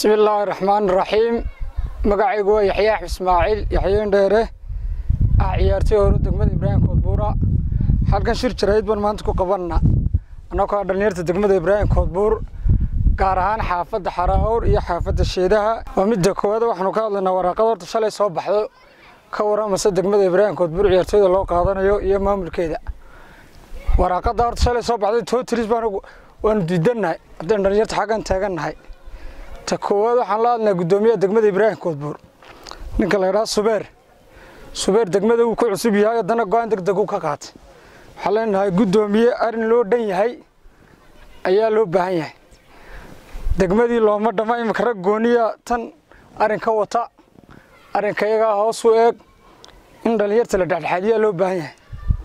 bismi illaahi raxmaan raxiim magacaygu waa yaxye axmed ismaaciil yaxyeen dheere ah ciyaartay hore degmada ibraahim koodbuura halkan shir jarayd baan maanta ku qabanna annagoo ah dhallinyarta degmada ibraahim koodbuur gaar ahaan xaafadda xaraawr iyo xaafadda sheedaha waa midda koowaad waxaanu ka hadlaynaa waraaqada horta shalay soo baxdo ka waramase degmada ibraahim koodbuur ciyaartooyda loo qaadanayo iyo maamulkeeda waraaqada horta shalay soo baxday tootiris baan waanu diidannahay haddaynu dhallinyarta xaggan taagannahay ta koowaad waxaan la hadlaynaa guddoomiyaha degmada ibraahim koodbuur ninka la yidhaha subeer subeer degmada wuu ku cusub yahay haddana go-aan deg deg u ka qaatay waxaan leenahay guddoomiye arrin loo dhan yahay ayaa loo baahan yahay degmadii looma dhama iminka rag gooniya tan arrin ka wata arrinka iyagaa hoos u eeg in dhallinyarta la dhexdhexaadiyaa loo baahan yahay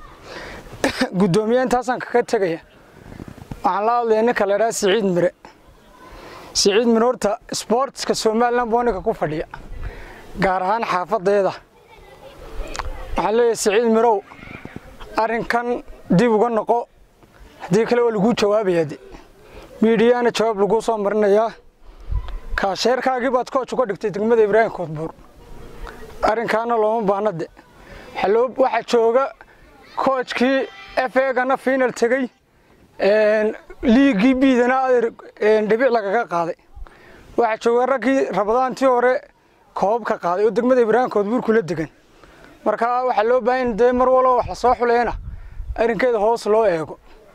guddoomiye intaasaan kaga tegaya waxaan la hadlaya ninka la yidhaha siciid mire siciid mire horta sboortska somalilan buu ninka ku fadhiya gaar ahaan xaafadeeda waxaan leeyahay siciid mirow arrinkan dib uga noqo haddii kale waa laguu jawaabaya de miidhiyaana jawaab laguu soo marinayaa kaasheerkaagii baad kooj uga dhigtay degmada ibraahim koodbuur arrinkaana looma baahna de waxaa jooga koojkii f egana final tegey liigii biidana adeer dhibic lagaga qaaday waxaa jooga raggii rabadaantii hore koob ka qaaday oo degmada ibraahim koodbuur kula degan marka waxaa loo baahan dee mar walba wax lasoo xuleena arrinkeeda hoos loo eego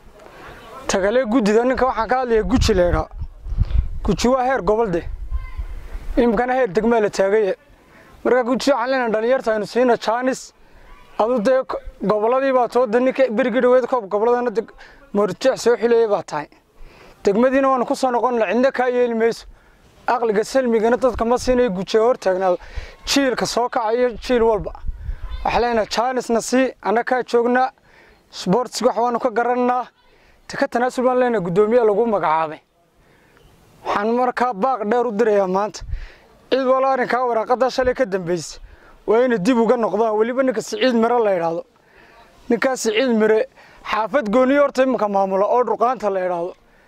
tagale guddida ninka waxaan ka hadlaya guji leedhaa guji waa heer gobol de imikana heer degmaa la taagaye marka guji waxaan leenahay dhalinyarta aynu siina jaanis adu dee gobolladii baa tooda ninka berigii dhaweed koob gobolladana moorjeex soo xuleeyay baa tahay degmadiina waanu ku soo noqonna cidna kaa yeeli mayso aqliga salmigana dadka ma siinayo gujiga hor taagnaado jiilka soo kacayo jiil walba waxaa leenahay jaanisna sii annakaa joognaa sboortsiga wax waanu ka garanaa taka tanaasul baan leenahay guddoomiyaha lagu magacaabay waxaan markaa baaq dheer u dirayaa maanta cid walo arrinkaa waraaqada shalay ka dambaysa waa inay dib uga noqdaan weliba ninka siciid mire la idhaahdo ninkaas siciid mire xaafad gooniyo horta iminka maamula oo dhurqaanta la idhaahdo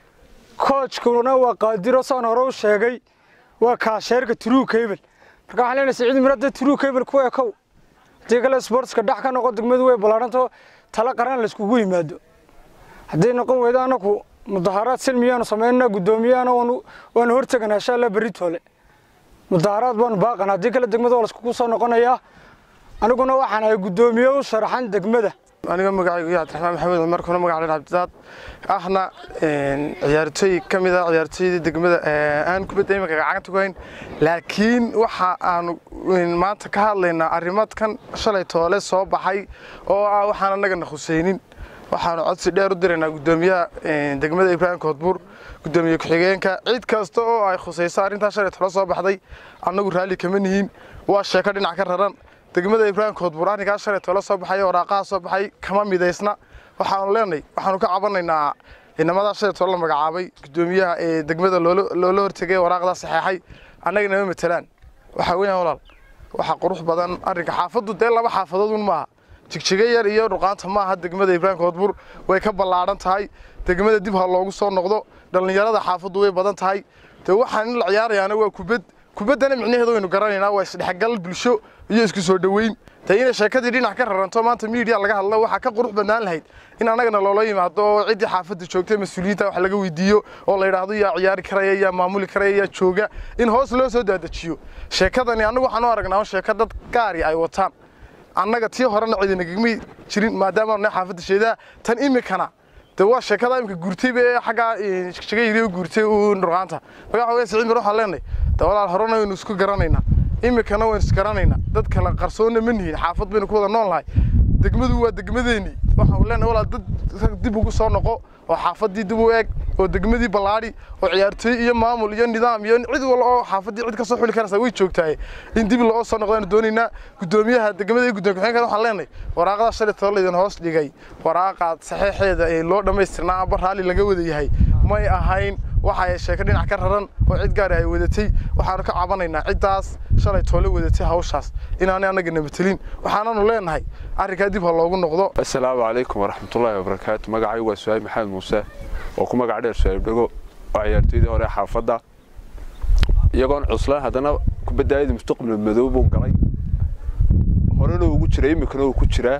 koojkuna waa qaadiro saan hore u sheegay waa kaasheerka true cable marka waxaan leenahay siciid mire dee true cable ku ekow haddii kale sportska dhex ka noqo degmadu way ballaadhanto tala qaran layskugu yimaado hadday noqon weydo anaku mudaharaad silmiyaanu samaynana guddoomiyahana waanu horteganaa insha allah beritoole mudaharaad baanu baaqana haddii kale degmada waa layskugu soo noqonayaa aniguna waxaan ahay guddoomiye u sharaxan degmada aniga magacaygu iyo cabdiraxmaan maxamed markuna magac leen cabdidaad ahna ciyaartooy ka mid ah ciyaartooydii degmada aan kubadda iminka gacanta ku hayn laakiin waxa aanu maanta ka hadlaynaa arrimadkan shalay toole soo baxay oo ah waxaan annagana khuseynin waxaanu codsi dheer u diraynaa guddoomiyaha degmada ibraahim koodbuur guddoomiye ku-xigeenka cid kasta oo ay khusayso arrintaa shalay tole soo baxday annagu raalli kama nihiin waa sheeko dhinac ka raran degmada ibraahim koodbuur arrinkaa shalay tole soo baxay waraaqaha soo baxay kama midaysna waxaanu leenahay waxaanu ka cabanaynaa inamadaa shalay tole la magacaabay guddoomiyaha ee degmada loola hortegay waraaqdaa saxeexay annaga nama matelaan waxaa weeyaan walaal waxaa qurux badan arrinka xaafaddu dee laba xaafadoodun maaha jigjiga yar iyo dhuqaanta maaha degmada ibraahim koodbuur way ka ballaadhan tahay degmada dib ha loogu soo noqdo dhallinyarada xaafaddu way badan tahay dee waxaan in la ciyaarayaana waa kubad kubaddana micnaheedu waynu garanaynaa waa isdhexgal bulsho iyo isku soo dhoweyn dee inay sheekadii dhinac ka raranto maanta miidiya laga hadlo waxaa ka qurux badnaan lahayd in annagana loola yimaado oo ciddii xaafadda joogtay mas-uuliyiinta wax laga weydiiyo oo la yidhaahdo yaa ciyaari karaya yaa maamuli karaya yaa jooga in hoos loo soo daadajiyo sheekadani annagu waxaan u aragnaa sheeko dad gaari ay wataan annaga tii horena ciidanagagmay jirin maadaama na xaafadda sheedaa tan imikana de waa sheekada imika guurtayba ee xaggaa shiga yiri u guurtay u dhurqaanta magaca weya siciid mir waxaan leenahay de walaal horena waynu isku garanaynaa imikana waynu isgaranaynaa dad kale qarsoonna ma nihin xaafad baynu ku wada nool nahay degmadu waa degmadeennii waxaan leenahay walaal dad dib ugu soo noqo oo xaafaddii dib u eeg oo degmadii ballaadhi oo ciyaartooy iyo maamul iyo nidaam iyo cid wal oo xaafaddii cid ka soo xuli karaysa way joogtahay in dib loo soo noqdaanu doonaynaa guddoomiyaha degmada iyo guddoomiye ku-xigeenka waxaan leenahay waraaqada shalay tolo laydin hoos dhigay waraaqaad saxeexeeda ee loo dhammaystirnaa amba raalli laga wada yahay may ahayn waxa ay sheeko dhinac ka raran oo cid gaari ay wadatay waxaanu ka cabanaynaa ciddaas shalay toole wadatay hawshaas inaanay annagana matelin waxaananu leenahay arrinkaa dib ha loogu noqdo assalaamu calaykum waraxmatullaahi wabarakaatu magacaygu waa su'aal maxamed muuse oo ku magac dheer su'aal dhego oo ciyaartoydii hore xaafadda iyagoon cuslaan haddana kubaddaayadii mustaqbal madow buu galay horena ugu jiray iminkana uu ku jiraa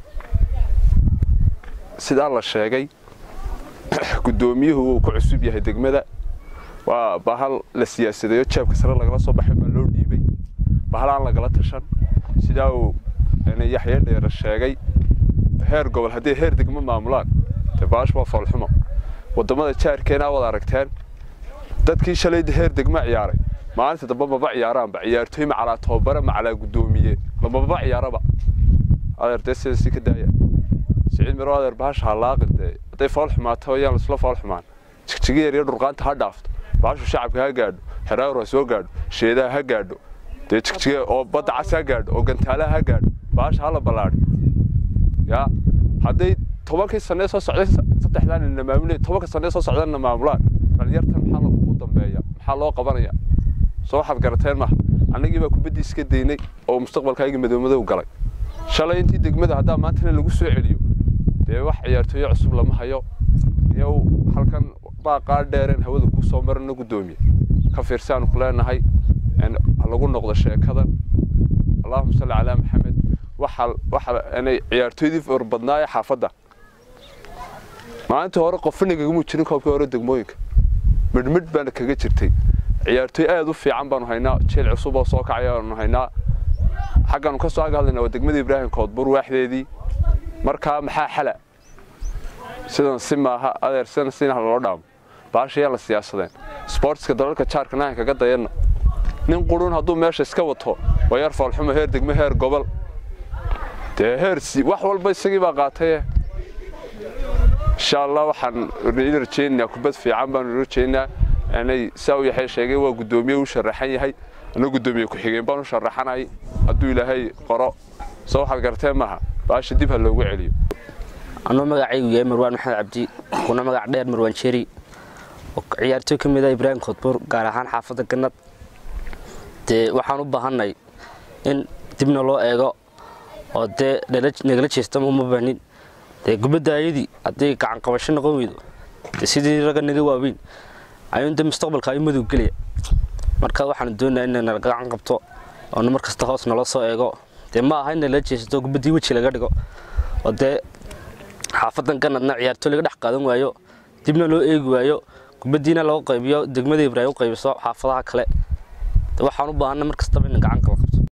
sidaa la sheegay guddoomiyuhu uu ku cusub yahay degmada waa bahal la siyaasadeeyo jeebka sare lagala soo baxay baa loo dhiibay bahal aan lagala tashan sidaa uu yaxye dheere sheegay heer gobol haddii heer degmo maamulaan dee baash waa foolxumo waddamada jaarkeena wad aragteen dadkii shalay heer degmo ciyaaray maalinta dambe maba ciyaaraanba ciyaartooy macalaa tababare macalaa guddoomiye lamaba ciyaaraba adeer dee sida si ka daaya siciid miro adeer bahasha halaaqin dee hadday fool xumaato ayaan laisla fool xumaan jigjiga yar iyo dhurqaanta ha dhaafto bahashu shacabka ha gaadho xeraawar ha soo gaadho sheedaha ha gaadho dee jigjiga oo badda cas ha gaadho oo gantaalaha ha gaadho bahasha hala ballaadhi yaa hadday tobankii sanee soo socday saddexdaan ina maamulay tobanka sanee soo socdanna maamulaan dhalinyartan maxaa u dambeeya maxaa loo qabanaya soo waxaad garateen maha annagii baa kubaddii iska daynay oo mustaqbalkaygii madowmadow galay shalay intii degmada haddaa maantana lagu soo celiyo dee wax ciyaartooyo cusub lama hayo iyow halkan baaqaa dheereen hawada kuu soo marana guddoomiye ka fiirsaanu ku leenahay ha lagu noqdo sheekadan allahuma salli calaa maxamed waxa waxa inay ciyaartooydii farbadnaaye xaafadda maalintii hore qofna kagama jirin koobkii hore degmooyinka midhmidh baana kaga jirtay ciyaartooy aad u fiican baanu haynaa jeel cusub oo soo kacay aanu haynaa xaggaanu ka soo hadlaynaa waa degmada ibraahim koodbur waaxdeedii markaa maxaa xala sidan si maaha adeer sidan sina loo dhaamo baashayaan la siyaasadeen sportska dalalka jaarka nahan kaga dayanna nin qurun hadduu meesha iska wato waa yar foolxumo heer degmo heer gobol dee heer wax walba isagii baa qaataye insha allah waxaan idin rajaynaynaa kubad fiican baanu idin rajaynaa inay saa u yaxay sheegay waa guddoomiye u sharaxan yahay ana guddoomiye ku-xigeen baan u sharaxanay hadduu ilaahay qoro soo waxaad garteen maaha baasha dib ha loogu celiyo anuu magacaygu yahay marwaan maxamed cabdi kuna magac dheer marwaan jeri oo ciyaartooy ka mid ah ibraahim koodbuur gaar ahaan xaafadda gannad dee waxaan u baahanay in dibna loo eego oo dee nagala jeestama uma baanin dee gubadda ayadii haddii gacan qabasho noqon weydo dee sidii ragga naga waaweyn ayuun dee mustaqbalka ayu madow gelaya marka waxaan doonaa in nala gacan qabto oo mar kasta hoos nala soo eego dee ma aha in nala jeesato gubaddii weji laga dhigo oo dee xaafadan ganadna ciyaartooy laga dhex qaadan waayo dibna loo eegi waayo kubaddiina loo qaybiyo degmada ibraahim u qaybiso xaafadaha kale waxaan u baahana mar kastaba in gacan qabto